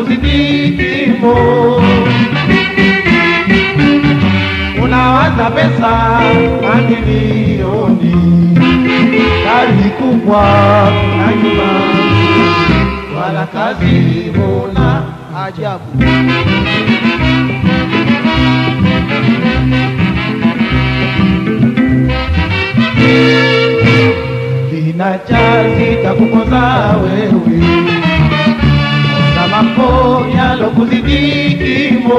kuzidi kimo. Unawaza pesa mamilioni, gari kubwa na nyuma, wala kazi huna. Ajabu. kina cha zitakukoza wewe na mambo yalokuzidi kimo.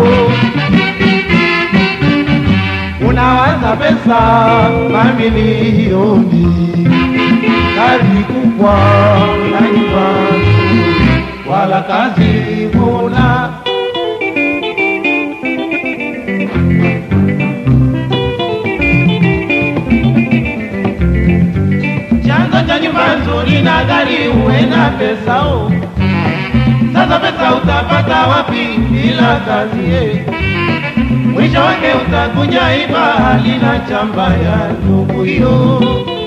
Unawaza pesa mamilioni, gari kubwa na nyumba nzuri, wala kazi huna. chanzo cha nyumba nzuri na gari uwe na pesa o. Sasa pesa utapata wapi bila kazi ye? Mwisho wake utakuja iba hali na chamba ya ndugu hiyo.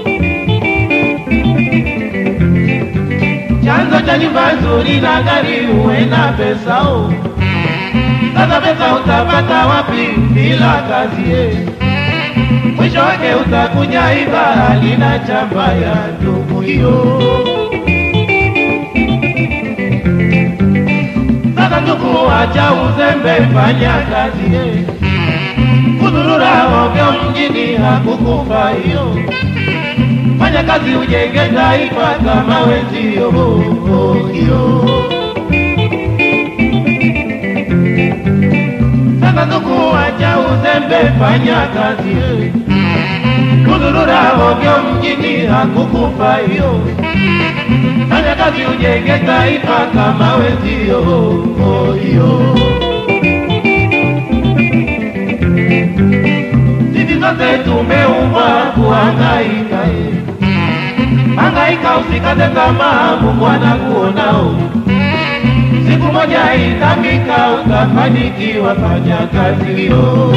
Chanzo cha nyumba nzuri na gari uwe na pesa o. Sasa pesa utapata wapi bila kazi ye? mwisho wake utakuja iba hali na chamba ya ndugu hiyo. Sasa ndugu, acha uzembe, fanya kazi ye. Kudhurura ovyo mjini hakukufa hiyo. Fanya kazi ujenge taifa kama wenzio hiyo. Sasa ndugu, acha uzembe, fanya kazi ye. Kudhurura ovyo mjini hakukufa hiyo. Fanya kazi ujenge taifa kama wenzio hiyo. Sisi sote tumeumbwa kuhangaika, eh. hangaika, usikate tamaa, Mungu anakuonao. Siku moja itafika, utafanikiwa, fanya kazi hiyo.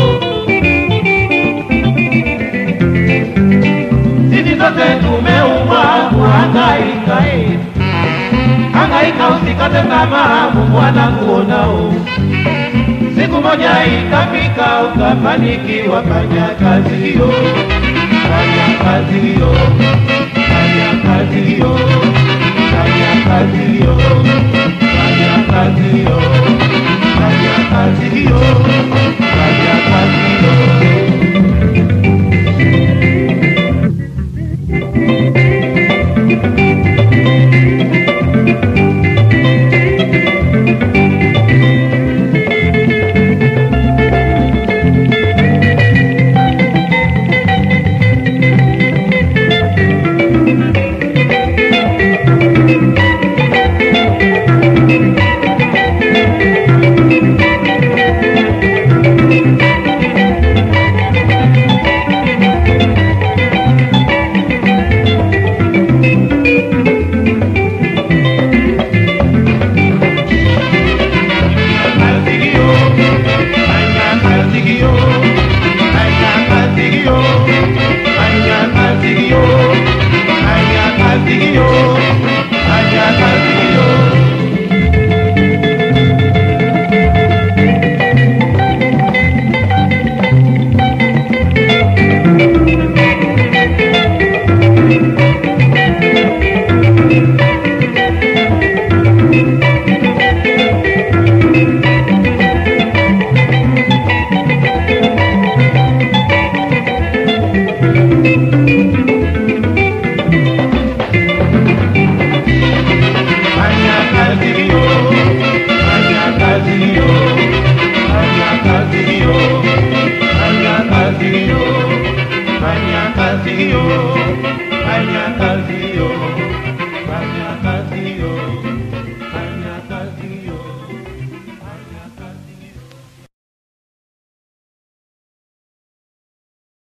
Sisi sote tumeumbwa kuhangaika, eh. hangaika, usikate tamaa, Mungu anakuonao. Siku moja itafika, utafanikiwa, fanya kazi hiyo, fanya kazi hiyo, fanya kazi hiyo, fanya kazi hiyo, fanya kazi hiyo, fanya kazi hiyo, fanya kazi hiyo. kazi hiyo, fanya kazi hiyo, fanya kazi hiyo, fanya kazi hiyo, fanya kazi hiyo, fanya kazi hiyo. Fanya kazi hiyo, fanya kazi hiyo, fanya kazi hiyo, fanya kazi hiyo, fanya kazi hiyo, fanya kazi hiyo, fanya kazi hiyo.